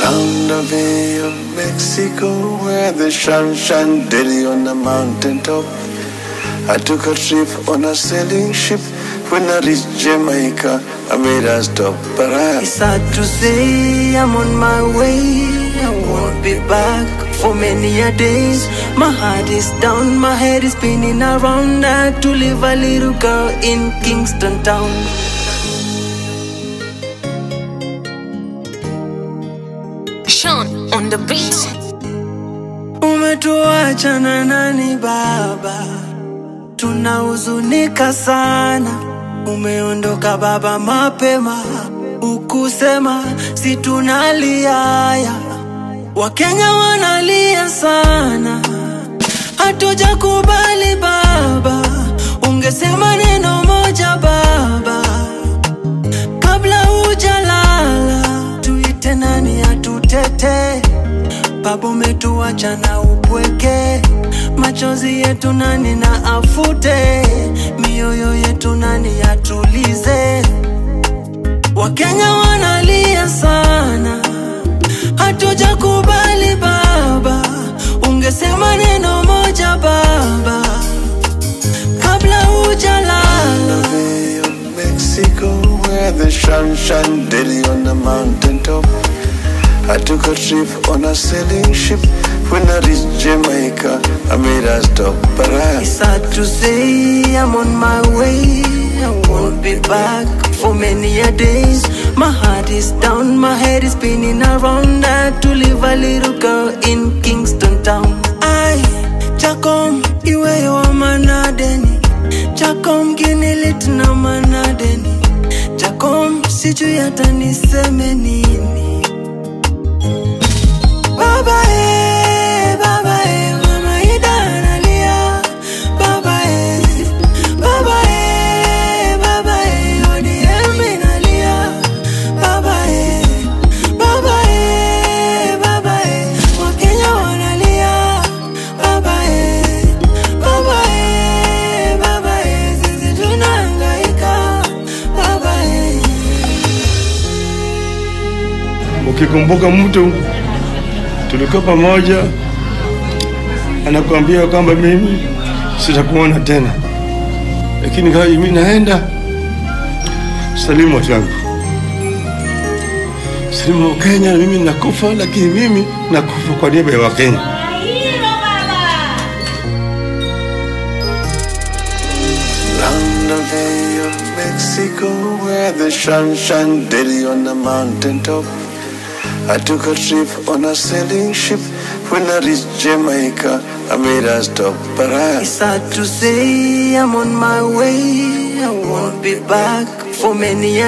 Round the Bay of Mexico, where the sun shine daily on the mountain top. I took a trip on a sailing ship. When I reached Jamaica, I made a stop, but I It's hard to say I'm on my way. I won't be back for many a days. My heart is down, my head is spinning around. I had to leave a little girl in Kingston town. Sean on the beat. Umetuacha na nani baba, tunahuzunika sana. Umeondoka baba mapema, ukusema si tunaliaya. Wakenya wanalia sana, hatujakubali baba. Ungesema neno moja baba, kabla hujalala, tuite nani atutete Baba umetuacha na upweke, machozi yetu nani na afute, mioyo yetu nani atulize. Wakenya wanalia sana, hatujakubali baba. Ungesema neno moja baba, kabla hujalala. Bay of Mexico, where the sun shine daily on the mountain top. I took a trip on a sailing ship. When I reached Jamaica, I made a stop, but I It's hard to say I'm on my way. I won't be back for many a days. My heart is down, my head is spinning around. I had to leave a little girl in Kingston town. I Chacom, iwe wa manadeni. Chacom ginilit na manadeni. Chacom sijui hata niseme nini. Baba eh, baba eh, mama Ida analia. Baba eh, baba eh, baba eh, ODM inalia. Baba eh, baba eh, baba eh, Wakenya wanalia. Baba eh, baba eh, baba eh, sisi tunahangaika. Baba eh. Ukikumbuka mtu tulikuwa pamoja, anakuambia kwamba mimi sitakuona tena, lakini kama mimi naenda, salimu watu wangu, salimu wa Kenya, na mimi nakufa, lakini mimi nakufa kwa niaba ya Wakenya. Round the Bay of Mexico, where the sun shine daily on the mountain top. I took a trip on a sailing ship. When I reached Jamaica, I made a stop, but I It's hard to say I'm on my way. I won't be back for many